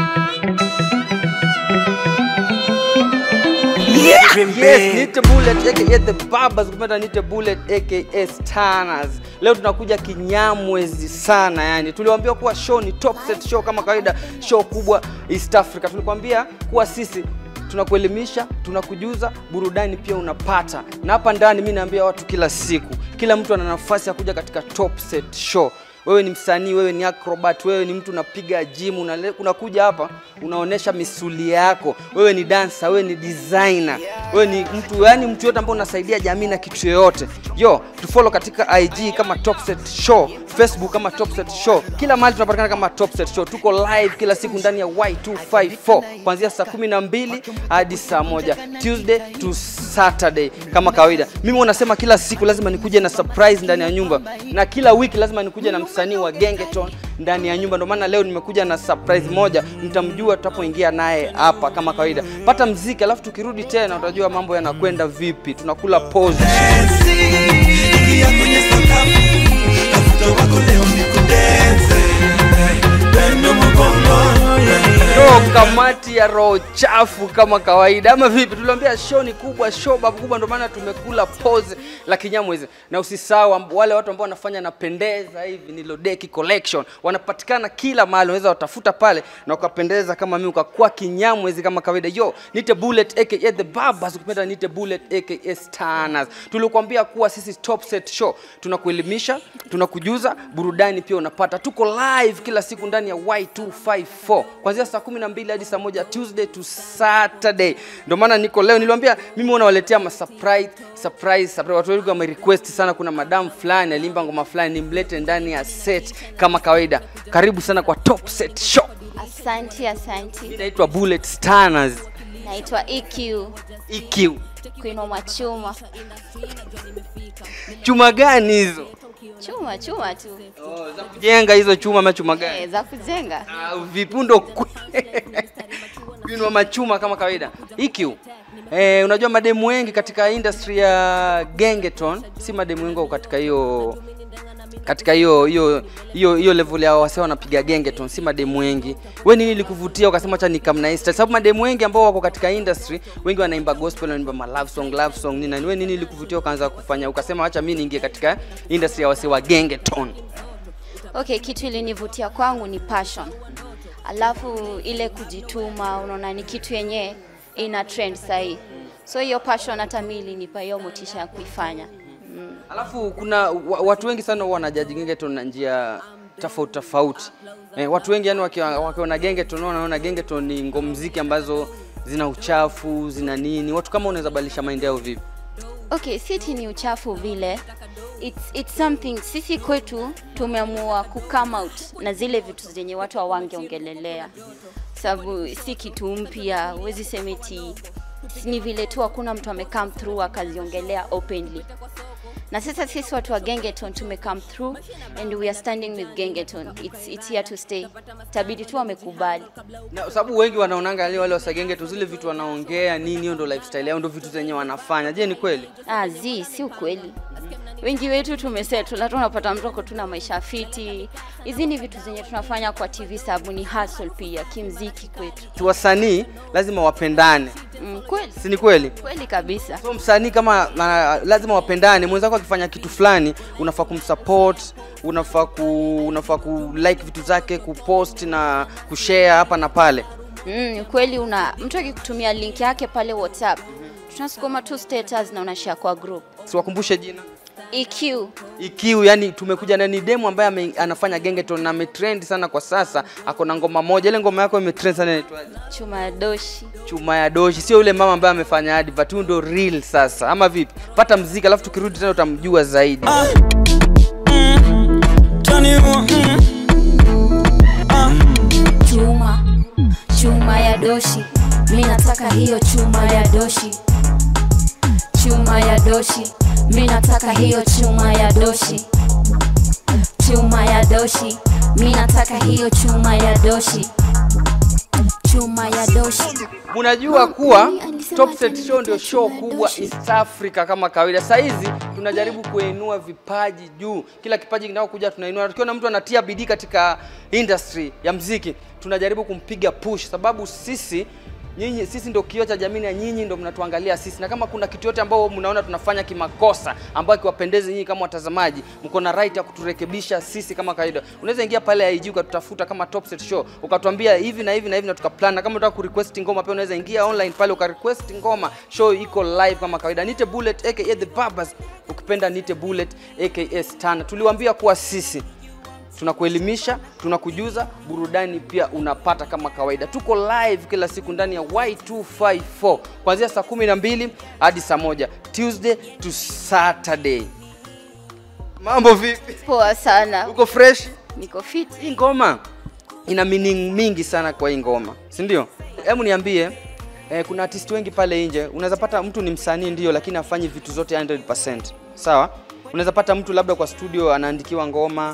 Yes, Nite Bullet aka The Barbers, ukipenda Nite Bullet aka Stanners. Leo tunakuja kinyamwezi sana yani. Tuliwaambia kuwa show ni top set show kama kawaida, show kubwa East Africa. Tulikwambia kuwa sisi tunakuelimisha, tunakujuza, burudani pia unapata. Na hapa ndani mimi naambia watu kila siku, kila mtu ana nafasi ya kuja katika top set show wewe ni msanii, wewe ni acrobat, wewe ni mtu unapiga gym, unale- unakuja hapa unaonesha misuli yako, wewe ni dancer, wewe ni designer, wewe ni mtu yani mtu yote ambaye unasaidia jamii na kitu yoyote. Yo, tufollow katika IG kama Top Set Show, Facebook kama Top Set Show, kila mahali tunapatikana kama Top Set Show. Tuko live kila siku ndani ya Y254 kuanzia saa 12 hadi saa moja Tuesday to Saturday kama kawaida. Mimi wanasema kila siku lazima nikuje na surprise ndani ya nyumba, na kila wiki lazima nikuje na msanii wa Gengeton ndani ya nyumba. Ndio maana leo nimekuja na surprise moja, mtamjua tutapoingia naye hapa kama kawaida. Pata mziki, alafu tukirudi tena utajua mambo yanakwenda vipi. Tunakula pause. Ingia kwenye sakafu, tafuta wako leo ni kudense. Pendo mgongo, Yo, kamati ya roho chafu kama kawaida ama vipi? Tuliambia show ni kubwa, show babu kubwa, ndio maana tumekula pause la kinyamwezi. Na usisahau amb- wale watu ambao wanafanya napendeza hivi ni Lodeki Collection, wanapatikana kila mahali, unaweza watafuta pale na ukapendeza kama mimi, ukakuwa kinyamwezi kama kawaida. Yo, nite Bullet aka The Barbers, ukipenda nite Bullet aka Stanners. Tulikuambia kuwa sisi Top Set Show tunakuelimisha, tunakujuza, burudani pia unapata. Tuko live kila siku ndani ya Y254 kuanzia saa 12 hadi saa moja Tuesday to Saturday. Ndio maana niko leo, niliwaambia mimi wanawaletea ma surprise surprise surprise. Watu wengi wame request sana, kuna madam fulani alimba ngoma fulani nimlete ndani ya set kama kawaida. Karibu sana kwa Top Set Show. Asanti, asanti. Mimi naitwa Bullet Stanners Naitwa EQ EQ. Queen wa Machuma. Chuma gani hizo? Chuma chuma tu Oh, za kujenga hizo chuma ama chuma gani? eh, za kujenga. Ah, vipundo vinwa machuma kama kawaida. EQ. Eh, unajua mademu wengi katika industry ya gengeton, si mademu wengi wako katika hiyo katika hiyo hiyo hiyo hiyo level ya wase wanapiga gengeton, si mademu wengi. We nini likuvutia ukasema acha nikamnaista? Sababu mademu wengi ambao wako katika industry, wengi wanaimba gospel, wanaimba ma love song, love song nini na nini. We nini likuvutia ukaanza kufanya ukasema acha mimi niingie katika industry ya wase wa gengeton? Okay, kitu ilinivutia kwangu ni passion, alafu ile kujituma, unaona ni kitu yenye ina trend sahii, so hiyo passion hata mimi ilinipa hiyo motisha ya kuifanya. Alafu kuna wa- watu wengi sana huwa wanajaji gengeton na njia tofauti tofauti. Eh, watu wengi yani wakiwa- wakiona gengeton wanaona gengeton ni ngomziki ambazo zina uchafu, zina nini. Watu kama unaweza badilisha mind yao vipi? Okay, siti ni uchafu vile. It's, it's something sisi kwetu tumeamua ku come out na zile vitu zenye watu hawangeongelelea, sababu si kitu mpya, huwezi sema eti ni vile tu hakuna mtu ame come through akaziongelea openly. Na sasa sisi watu wa Gengeton tume come through and we are standing with Gengeton. It's, it's here to stay. Tabidi tu wamekubali. Na sababu wengi wanaonanga wale wale wasagenge tu zile vitu wanaongea nini, hiyo ndo lifestyle yao, ndo vitu zenye wanafanya. Je, ni kweli? Ah, zi si ukweli. Wengi wetu tumesettle, hata unapata mtu ako tuna maisha fiti. Hizi ni vitu zenye tunafanya kwa TV sababu ni hustle pia kimziki kwetu. Tu wasanii lazima wapendane, Mm, kweli si ni kweli? kweli kabisa. So msanii kama na, lazima wapendane. Mwenzako akifanya kitu fulani, unafaa kumsupport, unafaa ku, unafaa ku like vitu zake, kupost na kushare hapa na pale. Mm, kweli una mtu akikutumia link yake pale WhatsApp, tunasukuma tu status na unashare kwa group. Siwakumbushe jina EQ EQ, yani tumekuja na ni demu ambaye ame, anafanya gengeton na ametrend sana kwa sasa. Ako na ngoma moja, ile ngoma yako imetrend sana, inaitwaje? chuma ya doshi. Chuma ya doshi, sio yule mama ambaye amefanya advert, huyu ndo real sasa, ama vipi? Pata mziki, alafu tukirudi tena utamjua zaidi. Johnny, mm, chuma chuma ya doshi mi nataka hiyo chuma ya doshi chuma ya doshi mi nataka hiyo chuma ya doshi chuma ya doshi mi nataka hiyo chuma ya doshi chuma ya doshi Unajua kuwa Ukisema Top Set ati Show ndio nimetia show chuma kubwa doshi. East Africa kama kawaida. Saa hizi tunajaribu kuinua vipaji juu, kila kipaji kinachokuja tunainua. Tukiona mtu anatia bidii katika industry ya mziki, tunajaribu kumpiga push, sababu sisi nyinyi sisi ndio kioo cha jamii na nyinyi ndio mnatuangalia sisi, na kama kuna kitu yote ambao mnaona tunafanya kimakosa ambayo kiwapendeze nyinyi kama watazamaji, mko na right ya kuturekebisha sisi kama kawaida. Unaweza ingia pale IG ukatutafuta kama Top Set Show ukatuambia hivi na hivi na hivi na tukaplan, na kama unataka kurequest ngoma pia unaweza ingia online pale ukarequest ngoma, show iko live kama kawaida. Nite Bullet aka The Barbers, ukipenda Nite Bullet aka Stan. Tuliwaambia kuwa sisi tunakuelimisha tunakujuza burudani pia unapata kama kawaida tuko live kila siku ndani ya y254 kuanzia saa kumi na mbili hadi saa moja tuesday to saturday mambo vipi Poa sana. uko fresh Niko fit. hii ngoma ina meaning mingi sana kwa hii ngoma si ndio hebu niambie eh, kuna artist wengi pale nje unaweza pata mtu ni msanii ndio lakini afanyi vitu zote 100% sawa unaweza pata mtu labda kwa studio anaandikiwa ngoma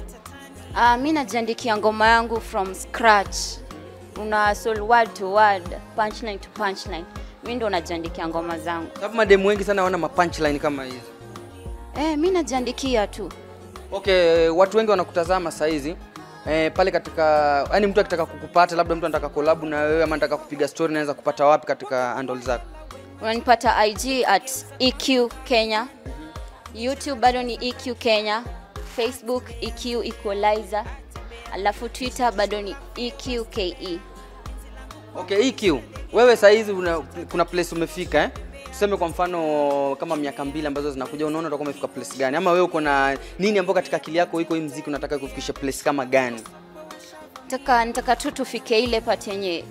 Uh, mi najiandikia ngoma yangu from scratch. Una soul word to word, punchline to punchline. Mi ndo najiandikia ngoma zangu. sababu mademu wengi sana wana mapunchline kama hizo Eh, mi najiandikia tu. okay watu wengi wanakutazama saa hizi eh, pale katika yani mtu akitaka kukupata labda mtu anataka collab na wewe ama anataka kupiga story naweza kupata wapi katika handle zako Unanipata IG at EQ Kenya. YouTube bado ni EQ Kenya. Facebook EQ Equalizer. Alafu Twitter bado ni EQ KE. okay EQ wewe saa hizi una, kuna place umefika eh? tuseme kwa mfano kama miaka mbili ambazo zinakuja unaona utakuwa umefika place gani ama wewe uko na nini ambao katika akili yako iko hii mziki unataka kufikisha place kama gani Nataka nataka tu tufike ile part yenye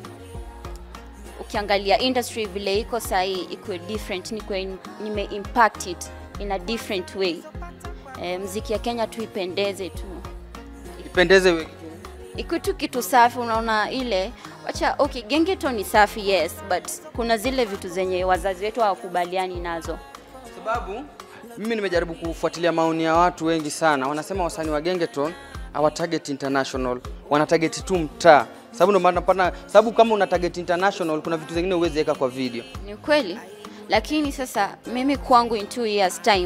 ukiangalia industry vile iko sahii iko different, niko nime impact it in a different way. E, mziki ya Kenya tu ipendeze tu, ipendeze wewe iko tu kitu safi. Unaona ile wacha, okay, gengeto ni safi yes, but kuna zile vitu zenye wazazi wetu hawakubaliani nazo. sababu mimi nimejaribu kufuatilia maoni ya watu wengi sana wanasema wasanii wa gengeton hawa target international wana target tu mtaa sababu ndio maana napata sababu kama una target international kuna vitu zingine huwezi weka kwa video Ni kweli, lakini sasa mimi kwangu in two years time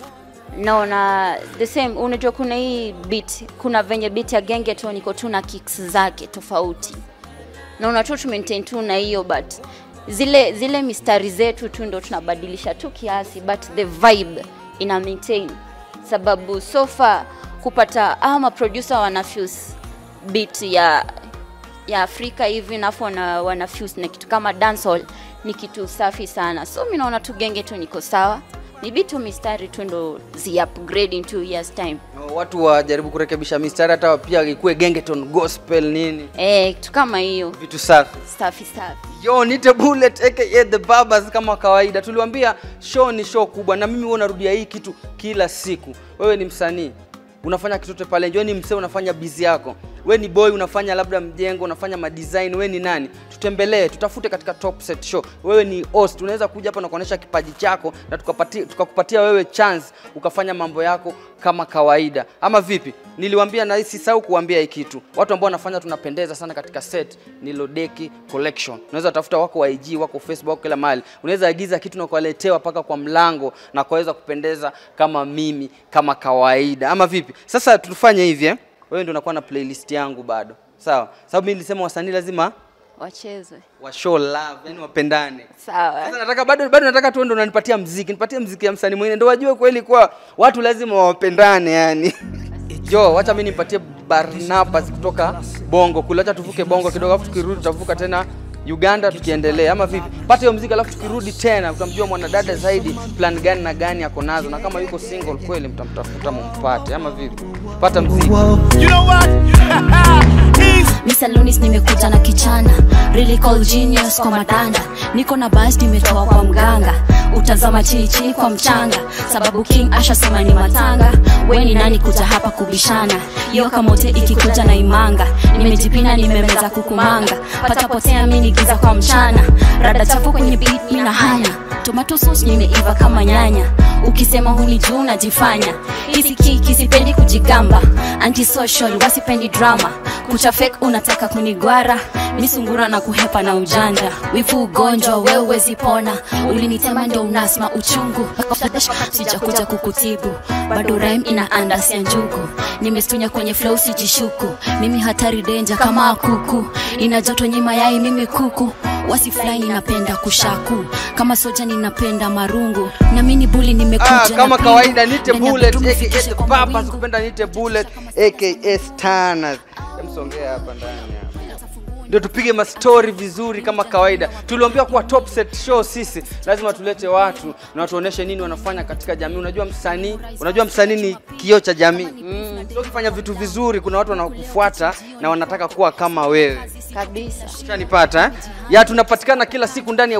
naona the same. Unajua kuna hii beat, kuna venye beat ya gengeton iko tu na kicks zake tofauti, naona tu tumaintain tu na hiyo but zile zile mistari zetu tu ndo tunabadilisha tu kiasi, but the vibe ina maintain, sababu so far kupata ama producer wana fuse beat ya ya Afrika hivi nafu wana, wana fuse na kitu kama dancehall ni kitu safi sana, so mi naona tu genge tu niko sawa, ni bitu mistari tu ndo zi upgrade in two years time. watu wajaribu kurekebisha mistari hata pia ikuwe gengeton gospel nini Eh, kitu kama hiyo vitu safi safi safi. yo nite bullet aka the barbers kama kawaida tuliwambia show ni show kubwa na mimi huwa narudia hii kitu kila siku wewe ni msanii unafanya kitote pale nje wewe ni msee unafanya bizi yako we ni boy unafanya labda mjengo unafanya madesign we ni nani tutembelee tutafute katika top set show wewe ni host unaweza kuja hapa na kuonyesha kipaji chako na tukapatia tukakupatia wewe chance ukafanya mambo yako kama kawaida ama vipi niliwambia na sisahau kuambia hii kitu watu ambao wanafanya tunapendeza sana katika set ni lodeki collection unaweza tafuta wako wa IG wako Facebook wako kila mahali unaweza agiza kitu na kuwaletewa mpaka kwa mlango na kuweza kupendeza kama mimi kama kawaida ama vipi sasa tufanye hivi eh? wewe ndio unakuwa na playlist yangu bado sawa sababu mimi nilisema wasanii lazima Wachezwe wa show love yani wapendane sawa. sasa nataka bado bado nataka tu ndo unanipatia mziki nipatie mziki ya msanii mwingine ndo wajue kweli kwa watu lazima wapendane yani jo wacha mimi nimpatie Barnabas kutoka Bongo kule acha tuvuke Bongo kidogo alafu tukirudi tutavuka tena Uganda tukiendelea ama vipi pata hiyo mziki alafu tukirudi tena utamjua mwanadada zaidi plan gani na gani ako nazo na kama yuko single kweli mtamtafuta mumpate ama vipi pata mziki You know what? He's Misalunis nimekuja na kichana really call genius kwa matanda niko na bas nimetoa kwa mganga utazama chichi kwa mchanga sababu king asha sema ni matanga we ni nani kuja hapa kubishana yo kamote ikikuja na imanga nimejipina nimemeza kukumanga patapotea mini giza kwa mchana rada chafu kwenye beat mina hanya tomato sauce nimeiva kama nyanya ukisema huni juu najifanya hisi kiki sipendi kujigamba antisocial wasipendi drama kucha fake unataka kunigwara misungura na kuhepa na ujanja wifu ugonjwa ugonjwa wewe zipona ulinitema ndio unasma uchungu sijakuja kukutibu bado rhyme ina andas ya njugu nimestunya kwenye flow sijishuku mimi hatari denja kama kuku ina joto nyima yai mimi kuku wasifly ninapenda kushaku kama soja ninapenda marungu na mini buli nimekuja Ah, na kama pingu. kawaida nite Ndani ya bullet bedroom aka fikishe the kwa papas mawingu. kupenda nite bullet aka stanners msongea hapa ndani hapa ndio tupige mastori vizuri kama kawaida tuliambia kuwa top set show sisi lazima tulete watu na watuoneshe nini wanafanya katika jamii unajua msanii unajua msanii ni kioo cha jamii mm. so ukifanya vitu vizuri kuna watu wanakufuata na wanataka kuwa kama wewe kabisa Ushanipata eh? Ya tunapatikana kila siku ndani ya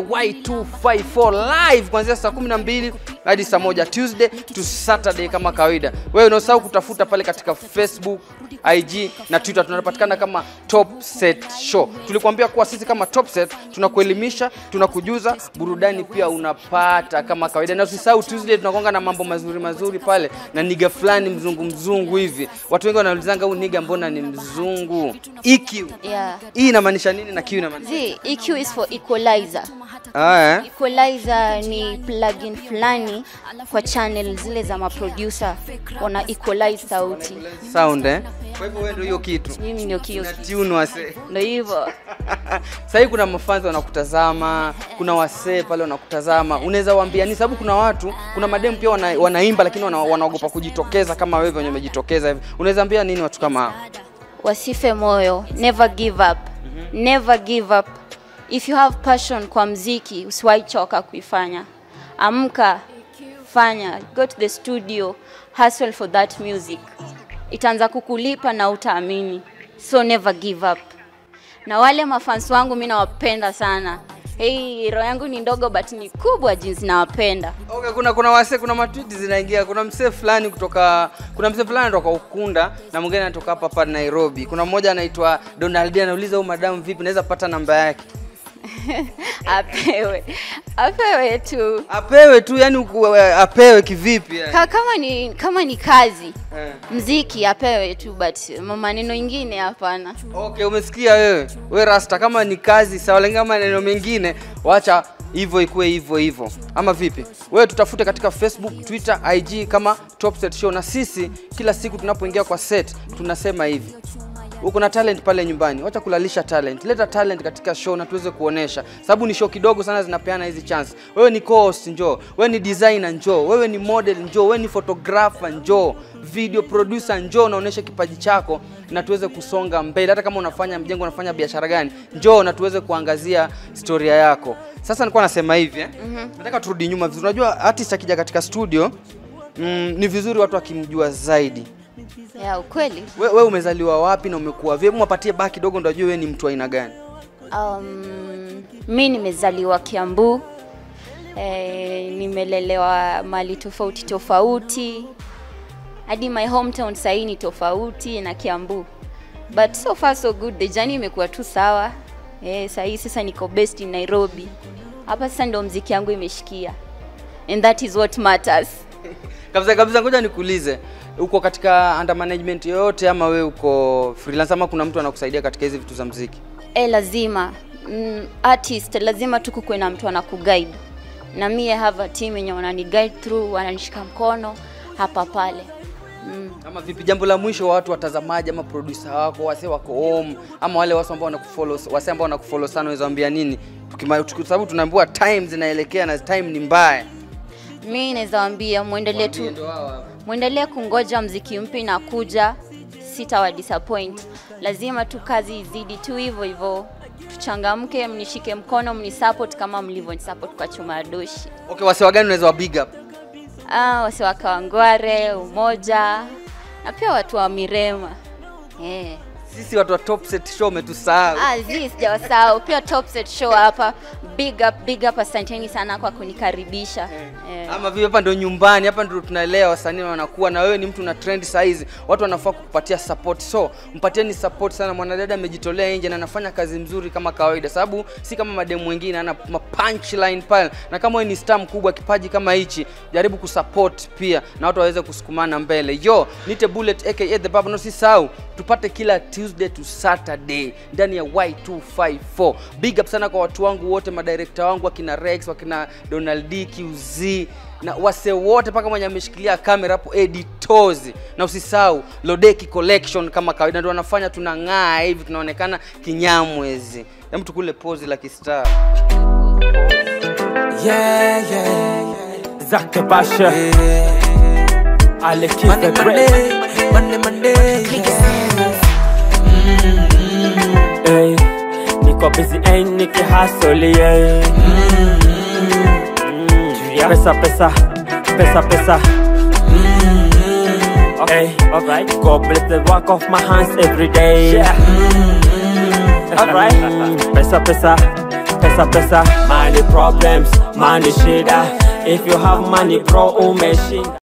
Y254 live kuanzia saa 12 hadi saa moja Tuesday to Saturday kama kawaida. Wewe unasahau kutafuta pale katika Facebook, IG na Twitter tunapatikana kama Top Set Show. Tulikuambia kuwa sisi kama Top Set tunakuelimisha, tunakujuza, burudani pia unapata kama kawaida. Na usisahau Tuesday tunakonga na mambo mazuri mazuri pale na niga fulani mzungu mzungu hivi. Watu wengi wanaulizanga huyu niga mbona ni mzungu? EQ. yeah. Hii inamaanisha nini na Q inamaanisha? Z, EQ is for equalizer Ah, eh? equalizer ni plugin fulani kwa channel zile za maproducer wana equalize sauti Sound eh? Kwa hivyo wewe ndio hiyo kitu. mimi ndio kio Na tune wase. ndio hivyo Sasa hivi kuna mafanzi wanakutazama, kuna wasee pale wanakutazama. Unaweza waambia ni sababu kuna watu, kuna mademu pia wana, wanaimba lakini wana, wanaogopa kujitokeza kama wewe venye umejitokeza hivi. Unaweza ambia nini watu kama hao? wasife moyo never give up never give up if you have passion kwa mziki usiwahi choka kuifanya amka fanya go to the studio hustle for that music itaanza kukulipa na utaamini so never give up na wale mafans wangu mi nawapenda sana hei roho yangu ni ndogo but ni kubwa jinsi nawapenda Okay, kuna kuna wase kuna matwiti zinaingia. Kuna msee fulani kutoka kuna msee fulani anatoka Ukunda na mwingine anatoka hapa hapa Nairobi. Kuna mmoja anaitwa Donald anauliza huyu madamu vipi naweza pata namba yake? apewe apewe tu Apewe tu yani uku- apewe kivipi yani? Ka, kama ni kama ni kazi Eh. mziki apewe tu but maneno ingine hapana Okay, umesikia wewe. We Rasta, kama ni kazi sawa, lakini kama maneno mengine wacha hivyo ikuwe hivyo hivyo, ama vipi? Wewe tutafute katika Facebook, Twitter, IG kama Top Set Show, na sisi kila siku tunapoingia kwa set tunasema hivi uko na talent pale nyumbani, wacha kulalisha talent, leta talent katika show na tuweze kuonesha, sababu ni show kidogo sana zinapeana hizi chance. Wewe ni co-host njoo, wewe ni designer njoo, wewe ni model njoo, wewe ni photographer njoo, video producer njoo, naonesha kipaji chako na tuweze kusonga mbele. Hata kama unafanya mjengo, unafanya biashara gani, njoo na tuweze kuangazia historia yako. Sasa nilikuwa nasema hivi eh? Nataka turudi nyuma vizuri. Unajua artist akija katika studio mm, ni vizuri watu wakimjua zaidi ya ukweli we, we umezaliwa wapi na umekuwa vipi? Mwapatie baki kidogo ndo ajue wewe ni mtu aina gani. um, mi nimezaliwa kiambu e, nimelelewa mali tofauti tofauti hadi my hometown sahii ni tofauti na kiambu but so far so good the journey imekuwa tu sawa e, sahii sasa niko best in nairobi hapa sasa ndo mziki yangu imeshikia and that is what matters Kabisa kabisa, ngoja nikuulize, uko katika under management yoyote ama we uko freelance ama kuna mtu anakusaidia katika hizi vitu za mziki? e, lazima mm, artist lazima tu kukuwe na mtu anakuguide na mi I have a team yenye wanani guide through wananishika mkono hapa pale mm. Ama vipi? Jambo la mwisho, watu watazamaji ama producer wako wase wako home ama wale watu ambao wanakufollow, wase ambao wanakufollow sana, unaweza waambia nini? Tukima- tuki- sababu tunaambiwa time zinaelekea na time ni mbaya. mi naweza wambia mwendelee tu Ndio hao hapa. mwendelee kungoja mziki mpya inakuja sitawa disappoint lazima tu kazi izidi tu hivyo hivyo tuchangamke mnishike mkono mnisupport kama mlivyonisupport kwa chuma ya doshi Okay, wase wa gani unaweza wa big up? ah, wase wa Kawangware, Umoja na pia watu wa Mirema yeah. Sisi watu wa Top Set Show umetusahau. Ah, zi sijawasahau pia Top Set Show hapa. Big up, big up, asanteni sana kwa kunikaribisha eh. ama vile hapa ndo nyumbani hapa ndo tunaelewa wasanii wanakuwa na wewe ni mtu na trend size watu wanafaa kukupatia support so mpatieni support sana mwanadada amejitolea nje na anafanya kazi mzuri kama kawaida sababu si kama mademu wengine ana ma punchline pale na kama wewe ni star mkubwa kipaji kama hichi jaribu kusupport pia na watu waweze kusukumana mbele yo nite bullet aka the baba no sisahau tupate kila tuesday to saturday ndani ya y254 big up sana kwa watu wangu wote madirekta wangu wakina rex wakina donald D, qz na wase wote mpaka mwenye ameshikilia kamera hapo editors na usisahau lodeki collection kama kawaida ndio wanafanya tunang'aa hivi tunaonekana kinyamwezi hem tukule pozi la kistar Yeah, yeah, Zake Basha, Alex Monday, the Great. Monday, Monday, Monday. Yeah. Ey, niko busy ain't niki hustle yeah. Mm, Pesa pesa pesa pesa. Okay, alright. God bless the work of my hands every day. Yeah. Alright. Pesa pesa pesa pesa. Money problems, money shida. If you have money bro umeshinda.